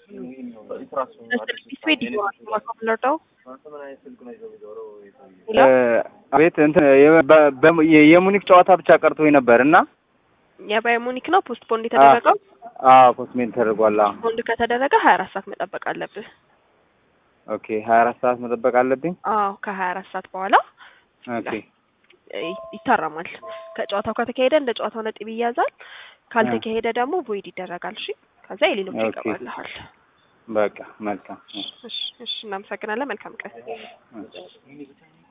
ቤት እንትን የሙኒክ ጨዋታ ብቻ ቀርቶኝ ነበር እና የባየር ሙኒክ ነው ፖስት ፖንድ የተደረገው። አዎ ፖስትሜን ተደርጓል። አዎ ፖንድ ከተደረገ ሀያ አራት ሰዓት መጠበቅ አለብህ። ኦኬ ሀያ አራት ሰዓት መጠበቅ አለብኝ። አዎ ከሀያ አራት ሰዓት በኋላ ኦኬ ይታረማል። ከጨዋታው ከተካሄደ እንደ ጨዋታው ነጥብ ይያዛል። ካልተካሄደ ደግሞ ቮይድ ይደረጋል። እሺ ከዛ የሌሎች ኦኬ። ይገባልሃል። በቃ መልካም። እሺ እሺ፣ እናመሰግናለን። መልካም ቀን። እሺ።